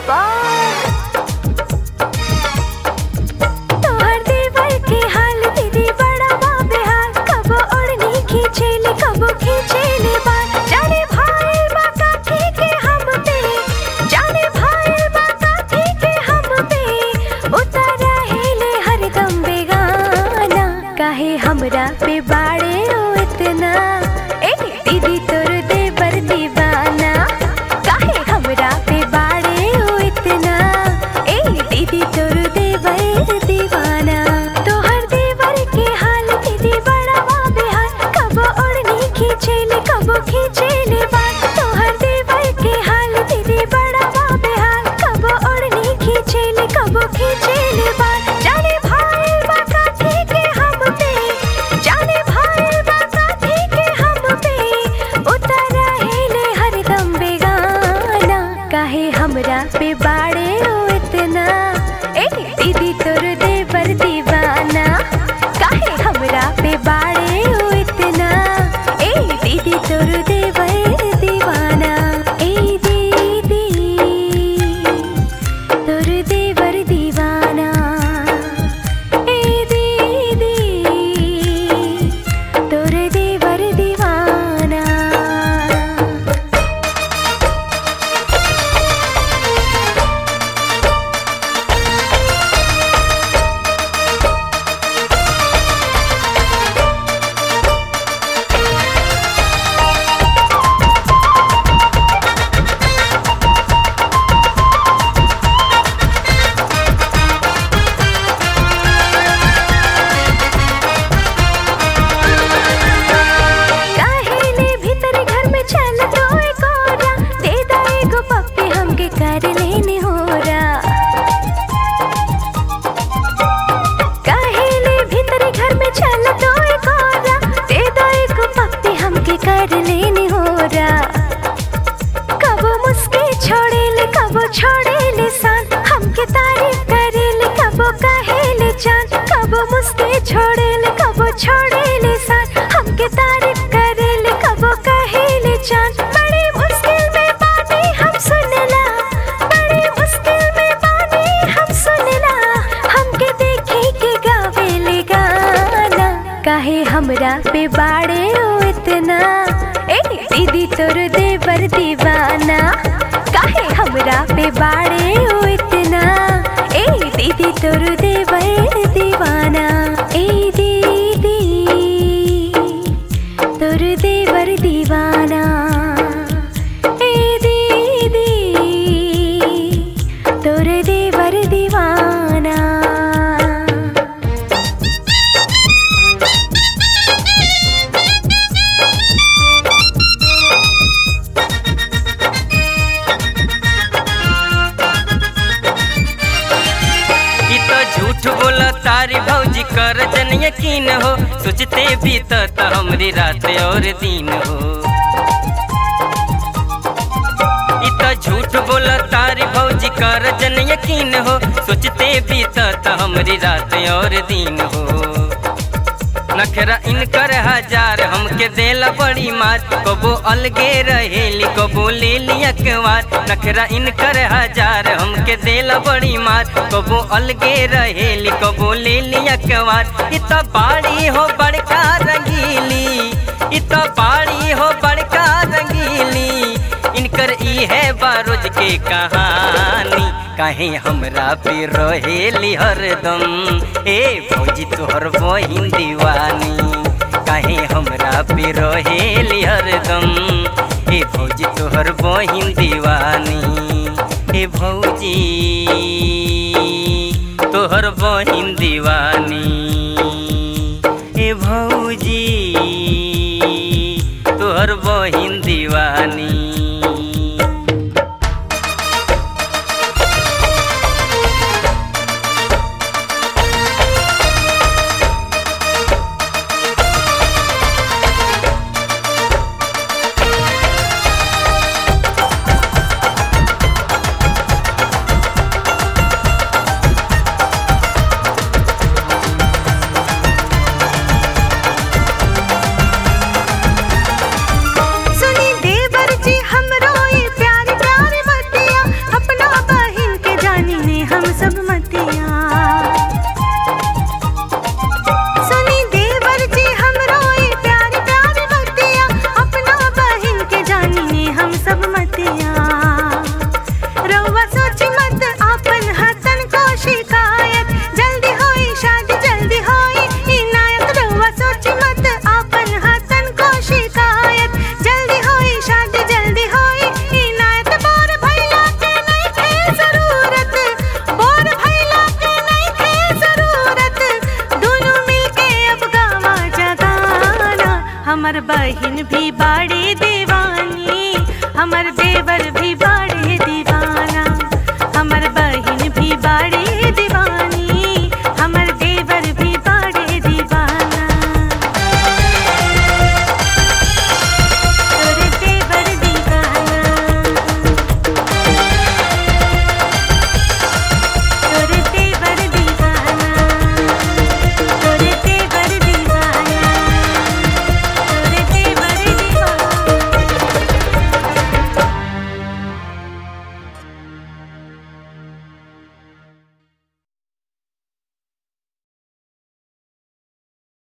बाबा तोहर देवर के हाल दीदी बड़ा बाबे हाल कबो ओढ़नी खींचेले कबो खींचेले बाल जाने भाई बाका के हम पे जाने भाई बाका के हम पे उतारा हेले हरदम बेगाना काहे हमरा पे बाड़े ओ इतना ए दीदी तोर देवर दीवाना काहे हमरा पे बाड़े ओ इतना ए दीदी तोर देवर दीवाना तोहर देवर के हाल दीदी बड़ा बेहाल कबो ओढ़नी खींचेले कबो खींचेले बाल तोहर देवर के हाल दीदी बड़ा बेहाल कबो ओढ़नी खींचेले कबो खींचेले बाल जाने भाई बाका के हम पे जाने भाई बाका के हम पे उतारा हेले हरदम बेगाना काहे हमरा पे बाड़े ओ इतना ए दीदी तोर देवर दीवाना काहे हमरा पे बाड़े ओ इतना ए दीदी तोर देवर दीवाना ए दीदी तोर देवर दीवाना ए दीदी तोर देवर दीवाना काहेले भीतर घर में चल तो एक औरा दे दा एगो पप्पी हमके कर लेने होरा काहेले भीतर घर में चल तो एक औरा दे दा एगो पप्पी हमके कर लेने होरा कबो मुस्के छोड़ेले कबो छोड़ेले सान हमके तारीफ करेले कबो कहेले जान कबो मुस्के छोड़ेले कबो छोड़ेले सान हमके तारीफ करेले कबो कहेले जान बड़ी मुश्किल में बानी हम सुनला बड़ी मुश्किल में बानी हम सुनला हमके देखे के गावेले गाना काहे हमरा पे बाड़े ओ इतना ए दीदी तोर देवर दीवाना काहे हमरा पे बाड़े ओ इतना ए दीदी तोर देवर दीवाना ए दीदी तोर देवर दीवाना ए दीदी तोर देवर दीवाना ई तो झूठ बोला तारी भौजी कर जन यकीन हो सोचते भी तो त हमरी रात और दिन हो ई तो झूठ बोला तारी भौजी कर जन यकीन हो सोचते भी तो त हमरी रात और दिन हो नखरा इनकर हजार हमके देला बड़ी मार कबो अलगे रहेली कबो ले लिया कवार नखरा इनकर हजार हमके देला बड़ी मार कबो अलगे रहेली कबो ले लिया कवार इत बाड़ी हो बड़का रंगीली इत बाड़ी हो बड़का रंगीली इनकर ई है बारोज के कहानी काहे हमरा पे रहेली हरदम ए फौजी तोहर बहिन दीवानी काहे हमरा पे रहेली हरदम ए फौजी तोहर बहिन दीवानी ए भौजी तोहर बहिन दीवानी ए भौजी तोहर बहिन दीवानी सुनी देवर जी बहिन भी बाड़े दीवानी हमर देवर भी बाड़े दीवाना हमर बहिन भी बाड़े दीवानी